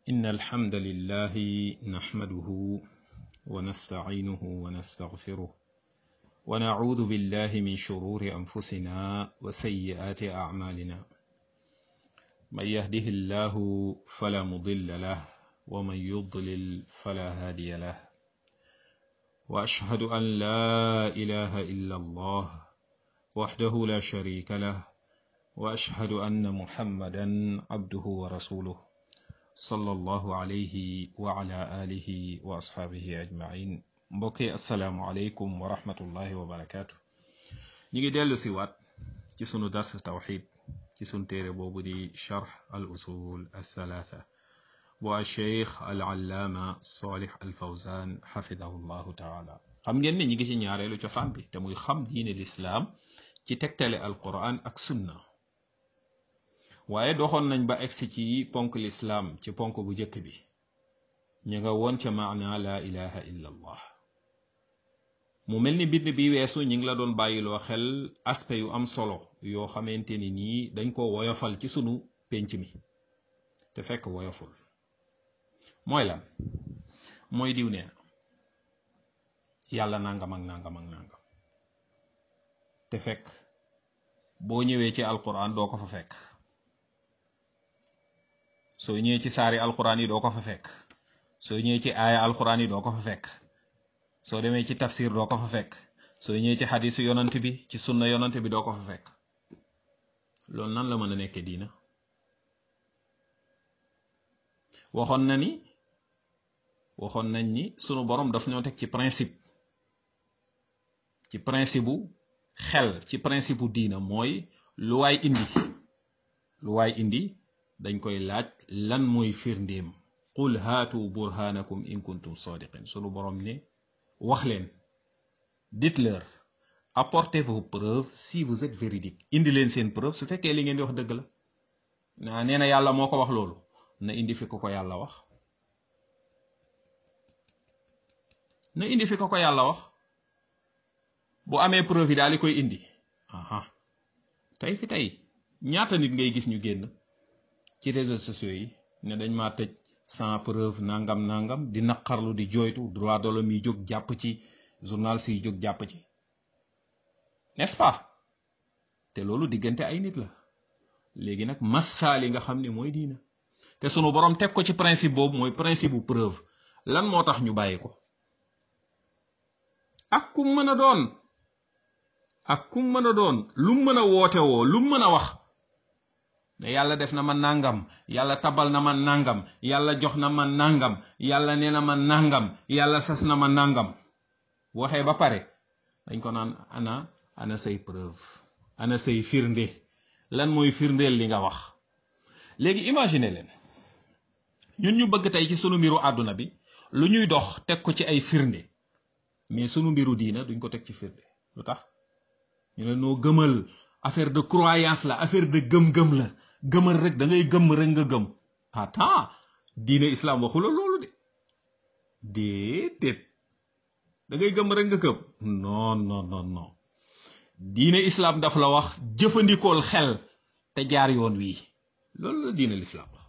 إن الحمد لله نحمده ونستعينه ونستغفره ونعوذ بالله من شرور أنفسنا وسيئات أعمالنا من يهده الله فلا مضل له ومن يضلل فلا هادي له وأشهد أن لا إله إلا الله وحده لا شريك له وأشهد أن محمدا عبده ورسوله صلى الله عليه وعلى آله وأصحابه أجمعين mbokki asalaamualeykum wa rahmatullahi wa barakaatu ñu ngi dellu si waat ci sunu dars tawxid ci sunu téere boobu di charx al usul althalatha bu alcheikh al allaama salih al fawzan xafidahu llahu taala xam ngeen ne ñi ngi ci ñaareelu cosaan bi te muy xam diine lislaam ci tegtale alquran ak sunna waaye doxoon nañ ba egsi ci ponk lislaam ci ponk bu njëkk bi ñu nga woon ca maana la ilaha illa allah mu mel ni bind bi weesu ñi ngi la doon bàyyiloo xel aspect yu am solo yoo xamante ni nii dañ ko woyofal ci sunu pénc mi te fekk woyoful mooy lan mooy diw nee na yàlla nangam ak nangam ak nangam te fekk boo ñëwee ci alquran doo ko fa fekk soo ñëwee ci saari alquran yi doo ko fa fekk soo ñëwee ci aaya alquran yi doo ko fa fekk soo demee ci tafsir doo ko fa fekk soo ñëwee ci xadisu yonant bi ci sunna yonant bi doo ko fa fekk loolu nan la mën a nekkee diina waxoon na ni waxoon nañ ni sunu borom daf ñoo teg ci principe ci principe bu xel ci principe bu diina mooy lu waay indi lu waay indi dañ koy laaj lan mooy firndéem qul haatu burhanakum in kuntum sadiqin sunu borom ne wax leen dites-leur apportez vos preuves si vous êtes véridique indi leen seen preuve su fekkee li ngeen di wax dëgg la naa nee na yàlla moo ko wax loolu na indi fi ko ko yàlla wax na indi fi ko ko yàlla wax bu amee preuve yi daal di koy indi aha tey fi tey ñaata nit ngay gis ñu génn ci réseaux sociaux yi ne dañ maa tëj sans preuve nangam nangam di naqarlu di jooytu droit de l'homme yi jóg jàpp ci journal si jóg jàpp ci n'est-ce pas te loolu diggante ay nit la léegi nag massaali nga xam ne mooy diina te sunu borom teg ko ci principe boobu mooy principe bu preuve lan moo tax ñu bàyyi ko ak kum mën a doon ak kum mën a doon lu mën a woote woo lu mën a wax ne yàlla def na ma nangam yàlla tabal na ma nangam yàlla jox na ma nangam yàlla nee na ma nangam yàlla sas na ma nangam waxee ba pare dañ ko naan ana ana say preuve ana say firnde lan mooy firndeel li nga wax léegi imagine leen ñun ñu bëgg tey ci sunu mbiru àdduna bi lu ñuy dox teg ko ci ay firnde mais sunu mbiru diina duñ ko teg ci firnde lu tax ñu ne noo gëmal affaire de croyance la affaire de gëm-gëm la gëmal rek da ngay gëm rek nga gëm attends diine islam waxula loolu de déedéet da ngay gëm rek nga gëm non non non non diine islam daf la wax jëfandikool xel te jaar yoon wii loolu la diine l'islam wax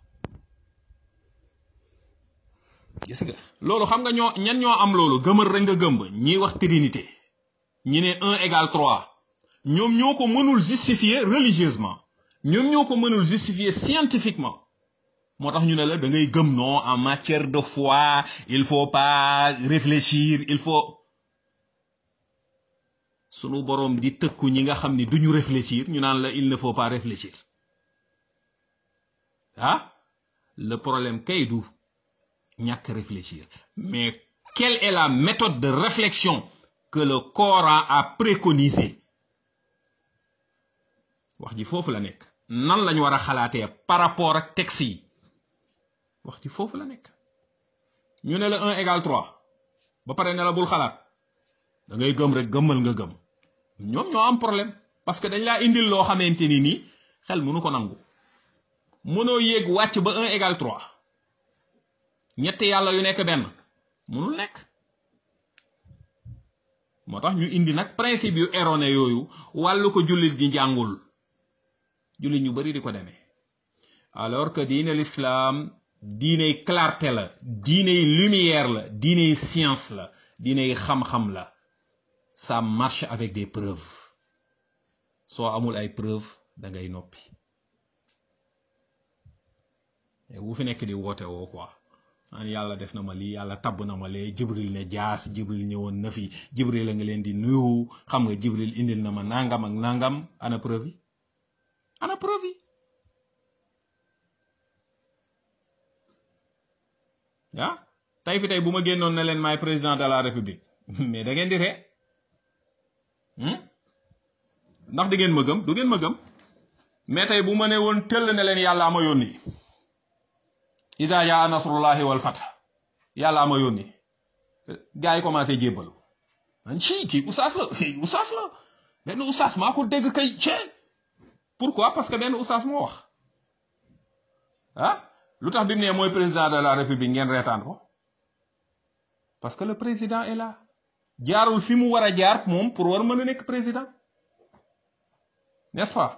gis nga loolu xam nga ñoo ñan ñoo am loolu gëmal rek nga gëm ñiy wax trinité ñi ne un égale trois ñoom ñoo ko mënul justifier religieusement ñoom ñoo ko mënul justifier scientifiquement moo tax ñu ne la da ngay gëm non en matière de foi il faut pas réfléchir il faut sunu boroom di tëkku ñi nga xam ni duñu réfléchir ñu naan la il ne faut pas réfléchir ah le problème kay du ñàkk réfléchir mais quelle est la méthode de réflexion que le Coran a préconisée wax ji foofu la nekk nan lañ war a xalaatee par rapport ak texte yi wax ji foofu la nekk ñu ne la un égale trois ba pare ne la bul xalaat da ngay gëm rek gëmmal nga gëm ñoom ñoo am problème parce que dañ laa indil loo xamante ni nii xel mënu ko nangu mënoo yéeg wàcc ba un égale trois ñetti yàlla yu nekk benn mënul nekk moo tax ñu indi nag principe yu erroné yooyu wàllu ko jullit gi njàngul jullit ñu bari di ko demee alors que diine l'islam diiney clarté la diiney lumière la diiney science la diiney xam-xam la ça marche avec des preuves soo amul ay preuves da ngay noppi bu fi nekk di woote woo quoi man yàlla def na ma lii yàlla tabb na ma lee jibril ne jaas jibril ñëwoon na fi jibril a nga leen di nuyu xam nga jibril indil na ma nangam ak nangam ana preuve yi ana preuve yi ah tey fi tey bu ma génnoon ne leen maay président de la république mais da ngeen di ree ndax di ngeen ma gëm du ngeen ma gëm mais tey bu ma ne woon tëll ne leen yàlla ama yónni isa yaa nasrullahi wal fath yàlla ma yónni gars yi commencé jébbalu man ci kii usaas la usaas la benn usaas maa ko dégg kay cee pourquoi parce que benn usaas moo wax ah lu tax bi mu ne mooy président de la république ngeen reetaan ko parce que le président est là jaarul fi mu war a jaar moom pour war mën a nekk président n'est-ce pas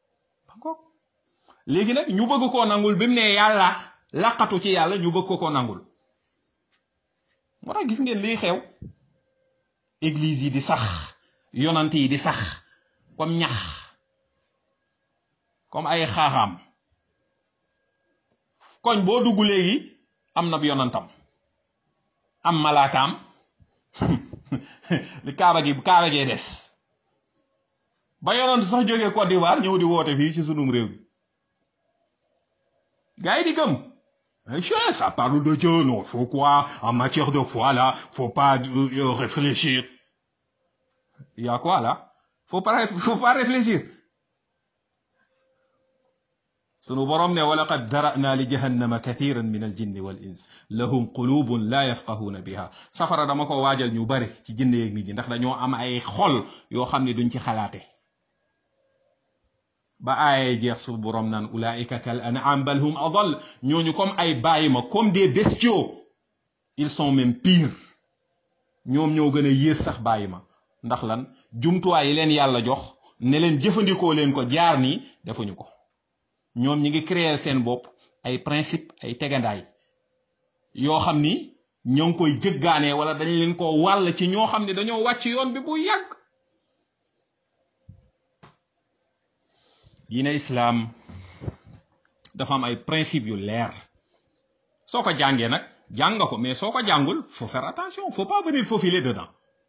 léegi nag ñu bëgg koo nangul bi mu ne yàlla laqatu ci yàlla ñu bëgg ko ko nangul moo tax gis ngeen liy xew église yi di sax yonant yi di sax comme ñax comme ay xaaxaam koñ boo dugg léegi am na yonantam am malaakaam li kaaba gi kaaba gee des ba yonant sax jógee Côte d'Ivoire ñëw di woote fii ci sunum réew bi gars yi di gëm Cher, ça parle de Dieu, non, faut quoi En matière de foi, là, faut pas euh, réfléchir. Il y a quoi, là Faut pas, faut pas réfléchir. sunu borom ne walaqad dara'na li jahannama kathiran min al jinni wal ins lahum qulubun la yafqahuna biha safara dama ko waajal ñu bari ci jinne yeeg nit ñi ndax dañoo am ay xol yoo xam ne duñ ci xalaate ba aaye jeex su borom naan ulaika kal an'am bal hum adal ñooñu comme ay bàyyi ma comme des bestiaux ils sont même pires ñoom ñoo gën a yées sax bàyyi ma ndax lan jumtuwaay yi leen yàlla jox ne leen jëfandikoo leen ko jaar nii defuñu ko ñoom ñi ngi créer seen bopp ay principe ay tegandaay yoo xam ni ñoo ngi koy jëggaanee wala dañ leen ko wàll ci ñoo xam ne dañoo wàcc yoon bi bu yàgg diine islaam dafa am ay principe yu leer soo ko jàngee nag jàng nga ko mais soo ko jàngul faut faire attention faut pas venir faufiler dedans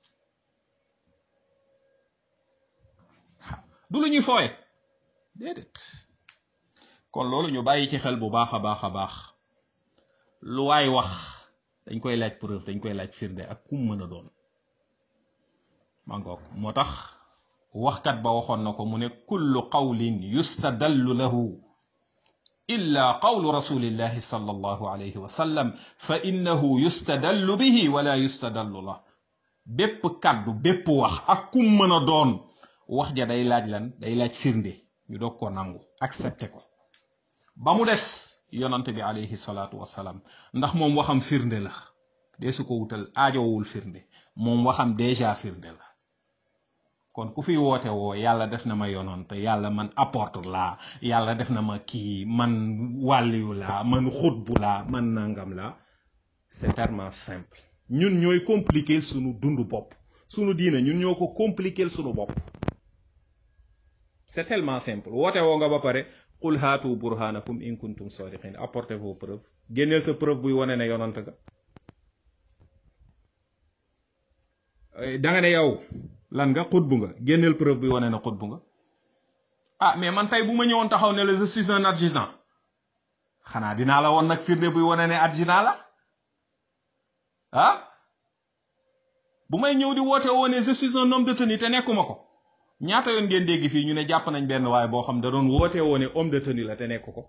du lu ñuy fooye déedéet kon loolu ñu bàyyi ci xel bu baax a baax a baax lu waay wax dañ koy laaj preuve dañ koy laaj firnde ak kum mën a doon mangoog moo tax waxkat ba waxoon na ko mu ne kullu qawlin yustadallu lahu illa qawlu rasulillahi sallallahu alayhi wa sallam fa innahu yustadallu bihi wala yustadallu la bépp kàddu bépp wax ak kum mën a doon wax ja day laaj lan day laaj firnde ñu doog ko nangu accepté ko ba mu des yonante bi alayhi salaatu wasalaam ndax moom waxam firnde la dee su ko wutal aajowul firnde moom waxam déjà firnde la kon ku fi woote woo yàlla def na ma yonante yàlla man apporte laa yàlla def na ma kii man wàlliyu laa man xutbu laa man nangam laa c'est tellement simple ñun ñooy compliquer sunu dundu bopp sunu diina ñun ñoo ko compliquer sunu bopp c'est tellement simple woote woo nga ba pare qul haatu burhanakum in kuntum sadiqin apportez vos preuves génneel sa preuve buy wane ne yonant nga da nga ne yow lan nga xutbu nga génneel preuve buy wane ne xutbu nga ah mais man tey bu ma ñëwoon taxaw ne la je suis un adjudant xanaa dinaa la woon nag firnde buy wane ne adjudant la ah bu may ñëw di woote woo ne je suis un homme de tenue te nekkuma ko ñaata yoon ngeen dégg fii ñu ne jàpp nañ benn waaye boo xam da doon woote woo ne homme de tenue la te nekk ko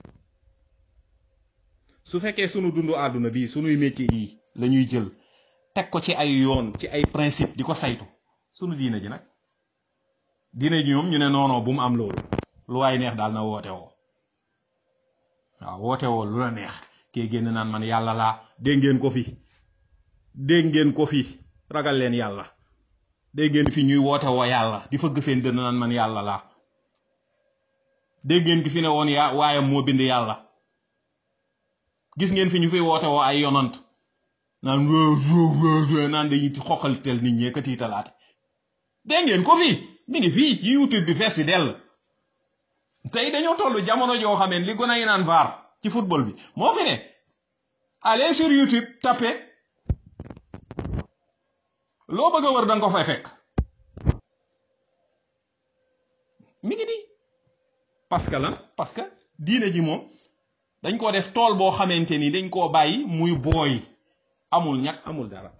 su fekkee sunu dundu àdduna bii sunuy métier yi la ñuy jël teg ko ci ay yoon ci ay principe di ko saytu sunu diina ji nag diina ji ñoom ñu ne noonoo bu mu am loolu lu waay neex daal na woote woo waaw woote woo lu la neex kee génn naan man yàlla laa dégg ngeen ko fi dégg ngeen ko fi ragal leen yàlla dégg ngeen fi ñuy woote woo yàlla di fëgg seen dënn naan man yàlla laa dégg ngeen ki fi ne woon yaa waayam moo bind yàlla gis ngeen fi ñu fi woote woo ay yonant naan naan dañuy xoqaltel nit ñee ka tiitalaate dégg ngeen ko fii mi ngi fii ci youtube bi fees fi dell tey dañoo toll jamono joo xamee li gën a naan vaar ci football bi moo fi ne allez sur youtube tapé loo bëgg a wër da nga ko fay fekk mi ngi nii parce que lan parce que diine ji moom dañ ko def tool boo xamante ni dañ koo bàyyi muy booy amul ñàkk amul dara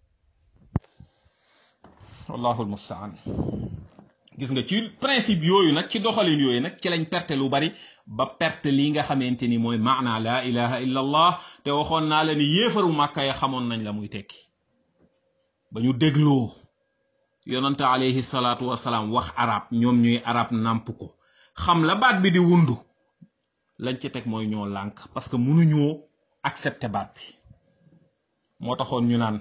wallahu almustaan gis nga ci principe yooyu nag ci doxalin yooyu nag ci lañ perte lu bari ba perte lii nga xamante ni mooy maana la ilaha illa allah te waxoon naa la ni yéefaru màkka ya xamoon nañ la muy tekki ba ñu dégloo yonante alayhi salaatu wasalaam wax arab ñoom ñuy arab nàmp ko xam la baat bi di wundu lañ ci teg mooy ñoo lànk parce que mënuñoo accepter baat bi moo taxoon ñu naan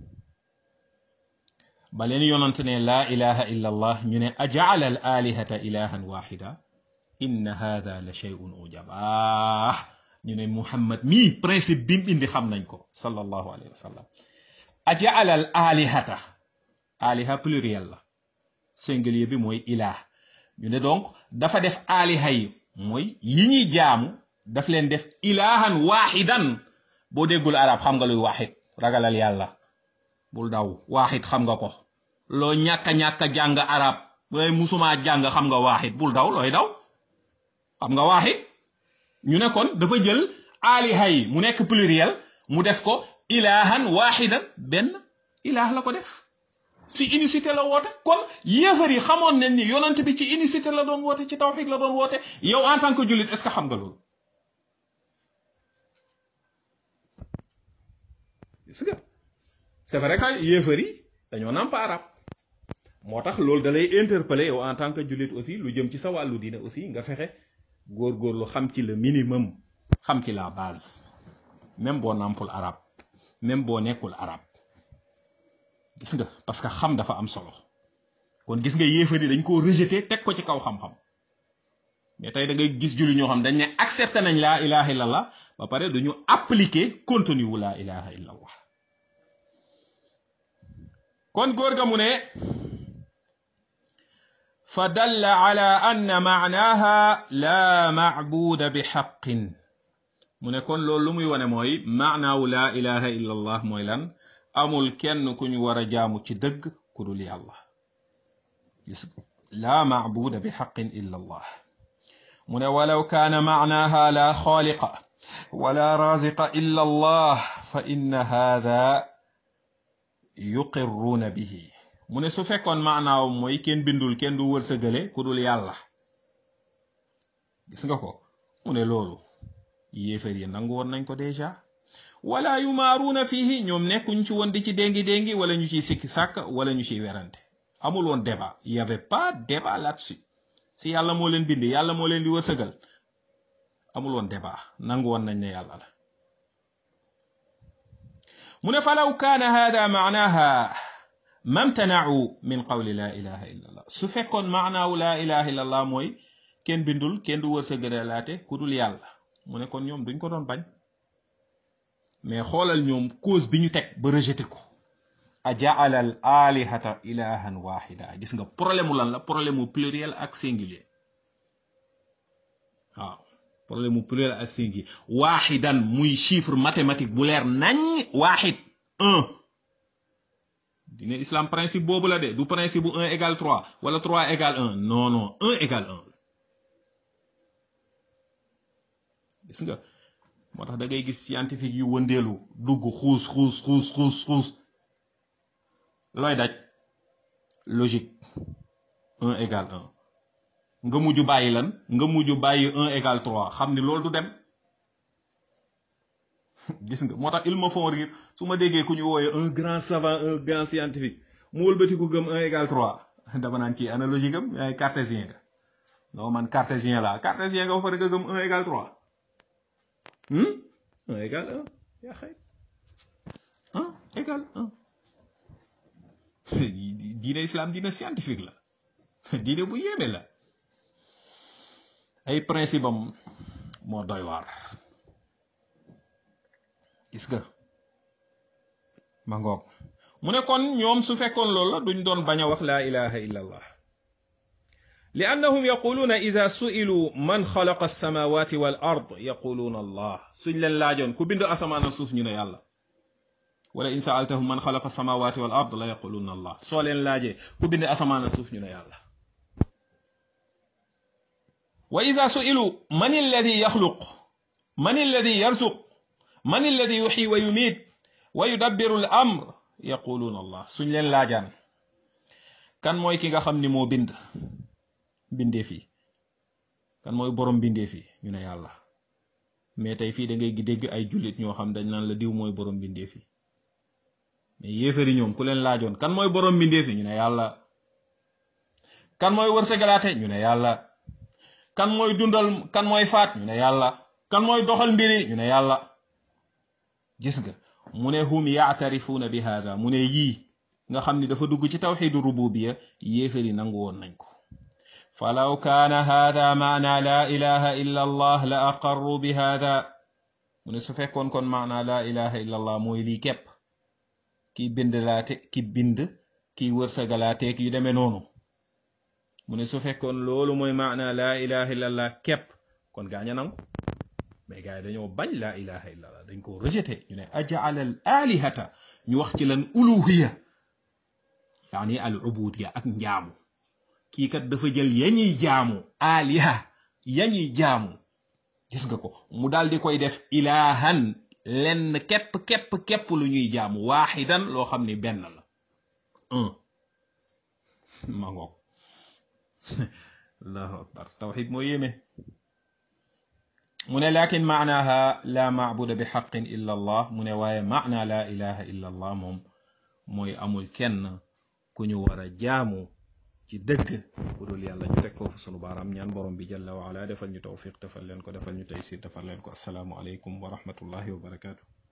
ba leen yonante ne laa ilaha illa allah ñu ne ajaala al alihata ilahan waxida inna hada la shay'un ujaba ñu ne muhammad mii principe bi mu indi xam nañ ko sallallahu alayhi wa sallam ajaala al alihata aliha pluriel la singulier bi mooy ilah ñu ne donc dafa def aliha yi mooy yi ñuy jaamu daf leen def ilahan waxidan boo déggul arab xam nga luy waxid ragalal yàlla bul daw waxid xam nga ko loo ñàkka ñàkka jàng arab looy musuma jàng xam nga waxid bul daw looy daw xam nga waxid ñu ne kon dafa jël aliha yi mu nekk pluriel mu def ko ilahan waxidan benn ilah la ko def si unicité la woote kon yéefar yi xamoon nañ ni yonent bi ci unicité la doon woote ci tawxid la doon woote yow en tant que jullit est ce que xam nga loolu gis nga c'est vrai que yéefar yi dañoo nàmp arab moo tax loolu da lay interpeller yow en tant que jullit aussi lu jëm ci sa wàllu diine aussi nga fexe góorgóorlu xam ci le minimum xam ci la base même boo nàmpul arab même boo nekkul arab gis nga parce que xam dafa am solo kon gis nga yéefar yi dañ koo rejeté teg ko ci kaw xam-xam mais tey da ngay gis julli ñoo xam dañ ne accepté nañ laa ilaha illallah ba pare duñu appliquer contenu wu laa ilaha illallah kon góor ga mu ne fa dalla ala anna maanaha la maabuda bi xaqin mu ne kon loolu lu muy wane mooy maanaawu laa ilaha illallah mooy lan amul kenn ku ñu war a jaamu ci dëgg ku dul yàlla gis laa maabuda bi xaqin illa allah mu ne walaw kaana maanaaha la xaaliqa wala raziqa illa allah fa inna haada yuqirruuna bihi mu ne su fekkoon maanaaw mooy kenn bindul kenn du wërsëgale ku dul yàlla gis nga ko mu ne loolu yéefar yi nangu woon nañ ko déjà wala yumaaruuna fihi ñoom nekkuñ ci woon di ci déngi déngi wala ñu ciy sikki sàkk wala ñu ciy werante amul woon débat y avait pas débat là-dessus si yàlla moo leen bind yàlla moo leen di wërsëgal amul woon débat nangu woon nañ ne yàlla la mu ne falaw kaana hada maanaha mamtanau min qawli la ilaha illa allah su fekkoon maanaawu la ilaha illa allah mooy kenn bindul kenn du wërsëgalaate ku dul yàlla mu ne kon ñoom duñ ko doon bañ mais xoolal ñoom cause bi ñu teg ba rejeté ko a jaala al alihata ilahan waxida gis nga problème mu lan la problème mu pluriel ak singulier waaw problème mu pluriel ak singulier waxidan muy chiffre mathématique bu leer nañ waxid un dina islam principe boobu la de du principe bu un égal trois wala trois égal un non non un égal un gis nga moo tax da ngay gis scientifique yu wëndeelu dugg xuus xuus xuus xuus xuus looy daj logique un égal un nga mujj bàyyi lan nga mujj bàyyi un égal trois xam ni loolu du dem gis nga moo tax ils me font rire su ma déggee ku ñu wooyee un grand savant un grand scientifique mu wëlbati ko gëm un égal trois dama naan kii analogie gëm yaay cartésien nga non man cartésien la cartésien nga ba pare nga gëm un égal trois un égal un yaa xëy un égal un diine islam diine scientifique la diine bu yéeme la ay principe am moo doy waar gis nga ma ngoog mu ne kon ñoom su fekkoon loolu la duñ doon bañ a wax laa ilaha illa allah li annahum yaquluuna ida su'ilu man xalaqa alsamawati wal ard yaquluuna allah suñ leen laajoon ku bind asamaan suuf ñu ne yàlla wala in saaltahum man xalaqa alsamawati wal ard la yaquluuna allah soo leen laajee ku bind asamaan suuf ñu ne yàlla wa ida su'ilu man alladi yaxluq man alladi yarzuq man alladi yuxyi wa yumiit wa yudabbiru al amr yaquluuna allah suñ leen laajaan kan mooy ki nga xam ni moo bind bindeef yi kan mooy borom bindeef yi ñu ne yàlla mais tey fii da ngay dégg ay jullit ñoo xam dañ naan la diw mooy borom bindeef yi mais yéefari ñoom ku leen laajoon kan mooy borom bindeef yi ñu ne yàlla kan mooy wërsëgalaate ñu ne yàlla kan mooy dundal kan mooy faat ñu ne yàlla kan mooy doxal mbiri ñu ne yàlla gis nga mu ne hum yaatarifuuna bi haada mu ne yii nga xam ni dafa dugg ci tawxidu rububiya yéefari nangu woon nañ ko falaw kaana haada maana laa ilaha illa allah la aqarru bi haada mu ne su fekkoon kon maana laa ilaha illa allah mooy lii képp ki bind laate ki bind ki wërsëgalaateek yu demee noonu mu ne su fekkoon loolu mooy maana laa ilaha illa allah képp kon gaaña nangu mais gars yi dañoo bañ laa ilaha illa allah dañ ko rejeté ñu ne ajaala al alihata ñu wax ci lan uluhiya yaani al ubudiya ak njaamu kii kat dafa jël yañuy jaamu aliha yañuy jaamu gis nga ko mu daal di koy def ilahan lenn képp képp képp lu ñuy jaamu waaxidan loo xam ni benn la un ma ngoog allahu akbar tawxid moo yéeme mu ne lakin maanaha la maabuda bi xaqin illa allah mu ne waaye maana la ilaha illa allah moom mooy amul kenn ku ñu war a jaamu ci dëgg ku dul yàlla ñu teg foofu sunu baaraam ñaan borom bi jalla wa ala defal ñu tawfiq defal leen ko defal ñu taysir defal leen ko asalaamu aleykum wa rahmatullahi wa barakaatu